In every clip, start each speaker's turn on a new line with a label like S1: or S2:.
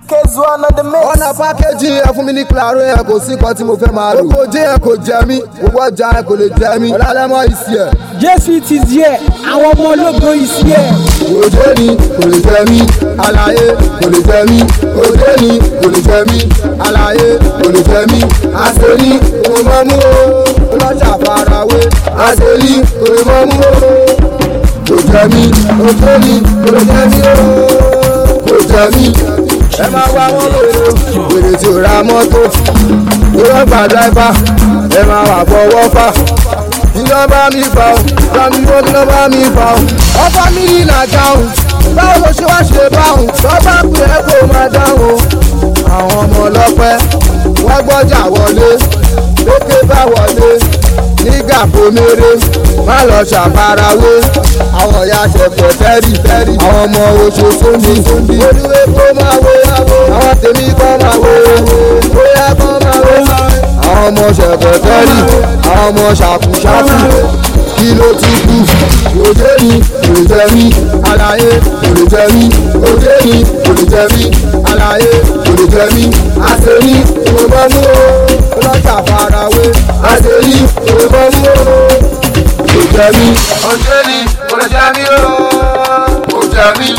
S1: K1 on the mix.
S2: ọ̀nà pákéjì ẹ fún mi ní claro ẹ kò sí kan tí mo fẹ́ máa lò. oko jẹ́ ẹ kò jẹ mí owó ọjà ẹ kò lè jẹ mí. ọ̀làlẹ́mọ̀ ìsì ẹ̀.
S3: jésù ti di ẹ àwọn ọmọ ológo ìsí ẹ.
S2: òde ni kò lè jẹ mí àlàyé kò lè jẹ mí òde ni kò lè jẹ mí àlàyé kò lè jẹ mí àṣírí kò lè mọ mú o ọlọ́jà farawé àṣírí kò lè mọ mú o kò jẹ mí òde ni kò lè jẹ mí o kò jẹ mí ẹ máa wá wọn lóore wèrè tí ò ra mọ́tò ìwọ́n gba dráìbà ẹ máa wà fọwọ́ fà iná bá mi fà ó sami wọ́n iná bá mi fà ó. ọba mi ní nàjà ó báwo ló ṣe wá ṣe báwọn tó bá pè é kó máa dáhùn. àwọn ọmọ ọlọ́pẹ́ wọ́n gbọ́jà wọlé lókè bá wọlé nígbà pomere má lọ ṣàfarawé àwọn ìyá ṣẹ̀fẹ̀ tẹ́rì tẹ́rì àwọn ọmọ oṣooṣù ní olúwe kó máa wé àwọn tèmi kọ́ máa wé bóyá kọ́ máa wé àwọn ọmọ ṣẹ̀fẹ̀ tẹ́rì àwọn ọmọ ṣàkúṣàkú kí ló ti kú òde ni kò lè jẹ mí àlàyé kò lè jẹ mí òde ni kò lè jẹ mí àlàyé kò lè jẹ mí àṣírí kò bọ́ mú o lọ́jà farawé àṣírí kò bọ́ mú o kò jẹ mí. òde ni kò lè jẹ mí o kò jẹ mí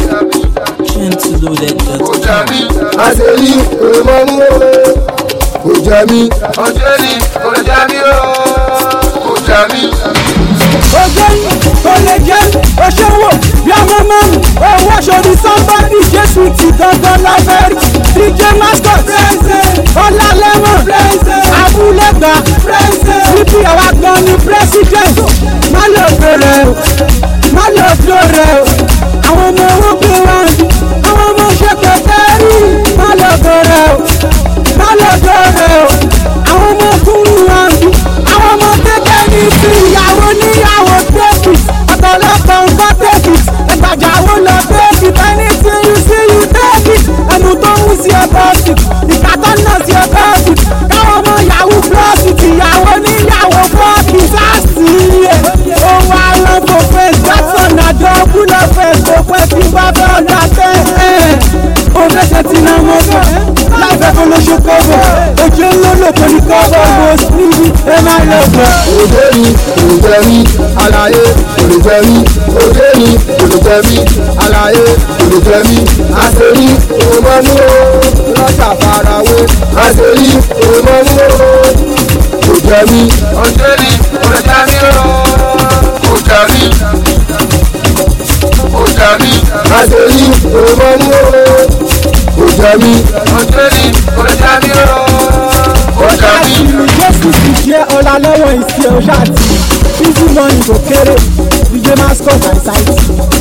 S2: kò jẹ mí àṣírí kò bọ́ mú o kò jẹ mí. òde ni kò lè jẹ mí o kò jẹ mí
S3: ojú kò lè jẹ́ oṣòwò bí ọmọ mọ́mù owó aṣọ́ni sọ́mbọ́dì jésù ti gangan lábẹ́rì dj mascot ọlálẹ́wọ̀n abúlẹ́gbà síbi àwa gan ni president má lè bèrè o má lè bèrè o àwọn ọmọ owó gbé wọn àwọn ọmọ ṣẹkẹ tẹ́rì má lè bèrè o má lè bèrè o àwọn ọmọ kúrú wọn àwọn ọmọ kékeré ní ti ìyàwó níyàwó tẹ́kì ọ̀pọ̀lọpọ̀ nǹkan tẹ́kì ẹgbàjáwó lọ tẹ́kì ẹni tí yú sí yú tẹ́kì ẹnu tó ń sí ọkọ̀ sí ìkàtọ́ náà sí ọkọ̀ sí káwọn ọmọ yahoo plọ́ọ̀sì tìyàwó níyàwó fọ́ọ̀kì sáàsì yẹ ohun àrùn kò fẹ́ jackson àjọ kúlọ̀ fẹ́ kò pẹ́ tí bá fẹ́ ọ̀dà tẹ́ ẹ̀ ó fẹsẹ̀ tí náà mọ́ bọ̀ láìpẹ́ kó ló ṣe kọ́bọ̀ ojú olólò kò ní kọ́bọ̀ bó níbi ẹ máa lọ bọ̀.
S2: òde ni kò lè jẹ mí àlàyé kò lè jẹ mí òde ni kò lè jẹ mí àlàyé kò lè jẹ mí àṣírí kò mọ mú o lọ́jà farawé àṣírí kò mọ mú o kò jẹ mí. òde ni kò lè jẹ mí o kò jẹ mí kò jẹ mí àṣírí kò mọ mú o kò jẹ mí. òde ni kò lè jẹ mí o kò jẹ mí.
S3: jésù ti jẹ́ ọlá lọ́wọ́ ìsìn ọ̀ṣà àti easy money kò kéré dj mascot and site